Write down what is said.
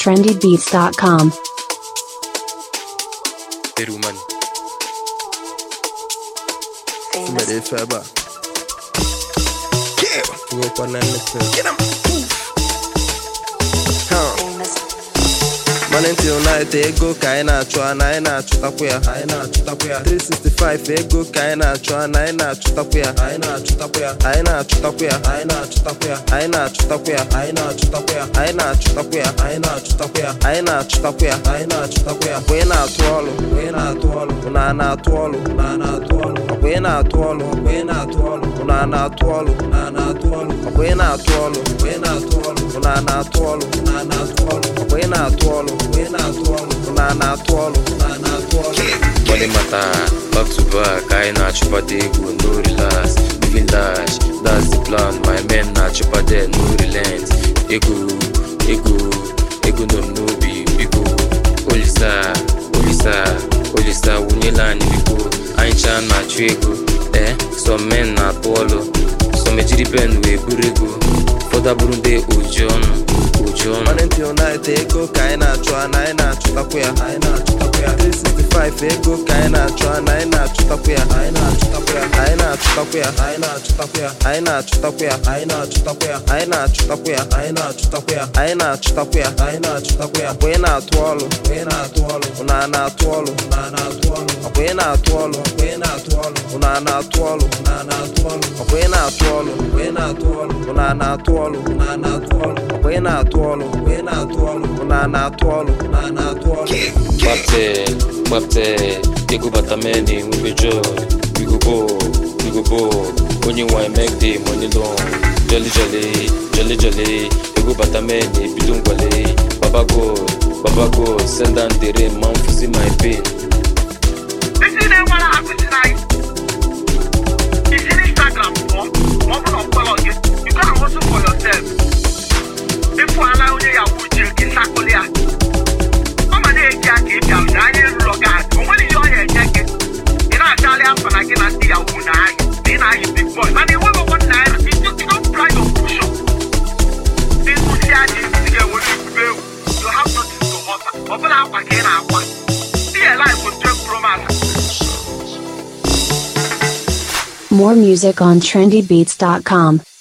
trendybeats.com. Peru man. Somebody feba. Go up on anything. Get him. Man until night ego ka anyị na-achụ na anyị na-achụtakwu ya anyị na-achụtakwu ya 365 ego ka anyị na-achụ na anyị na-achụtakwu ya anyị na-achụtakwu ya anyị na-achụtakwu ya anyị na-achụtakwu ya anyị na-achụtakwu ya anyị na-achụtakwu ya anyị na-achụtakwu ya anyị na-achụtakwu ya anyị na-achụtakwu ya anyị na-achụtakwu ya mgbe ị na-atụ ọlụ mgbe ị na-atụ ọlụ na na-atụ ọlụ na na-atụ ọlụ mgbe ị na-atụ ọlụ mgbe ị na-atụ ọlụ na na-atụ ọlụ na na-atụ ọlụ mgbe ị na-atụ ọlụ mgbe ị na-atụ ọlụ na na-atụ ọlụ na na-atụ ọlụ mgbe ị na-atụ ọlụ mgbe ị na-atụ ọlụ na na-atụ ọlụ na na-atụ ọlụ Money matter, back to back, I na chupa the ego, no relax, living large, that's the plan. My men na chupa there, no relent. Ego, ego, ego no no be biko. Olisa, olisa, olisa, wunyela anyị biko. Anyị cha na achụ ego, eh? Some men na atụ ọlụ, some ejiri pen wee buru ego. Ụfọdụ bụrụ ndị oji ọnụ, oji ọnụ. Money till night ego ka anyị na-achụ na anyị na-achụtakwu ya anyị na-achụtakwu ya 365 ego ka anyị na-achụ na anyị na-achụtakwu ya anyị na-achụtakwu ya anyị na-achụtakwu ya anyị na-achụtakwu ya anyị na-achụtakwu ya anyị na-achụtakwu ya anyị na-achụtakwu ya anyị na-achụtakwu ya anyị na-achụtakwu ya anyị na-achụtakwu ya mgbe ị na-atụ ọlụ mgbe ị na-atụ ọlụ na na-atụ ọlụ na na-atụ ọlụ mgbe ị na-atụ ọlụ mgbe ị na-atụ ọlụ na na-atụ ọlụ na na-atụ ọlụ mgbe ị na-atụ ọlụ mgbe ị na-atụ ọlụ na na-atụ ọlụ na na-atụ ọlụ mgbe ị na-atụ ọlụ mgbe ị na-atụ ọlụ na na-atụ ọlụ na na-atụ ọlụ Gbapte, gbapte, ego bata many, we be joy. We go ball, we go ball. Only why make the money long. Jolly jolly, jolly jolly. Ego bata many, bidun gwale. Baba God, Baba God, send down the rain, man, to see my pain. Isi na-enwere akụzi na anyị. Isi n'Instagram pụọ, ma ọ bụrụ na ọ kpọrọ gị, you gotta hustle for yourself. Ịfụ ala onye yahoo ji gị sakụlụ ya. Ọ ma na-eji aka ịbịa na anya eruro gị aka, o nwere ihe ọ ya-enye gị. Ị na-acharị afọ na gị na ndị yahoo na-ayị, na ị na-ayị big boy, mana enweghị ọgwọ naira, you just you don't try your push up. Ịkụzi adị, ị ga-enwere ebube ewu. You have nothing to offer. Ọ bụla akwa ka ị na-akwa. Be alive with 12 Pro Max. More music on trendybeats.com.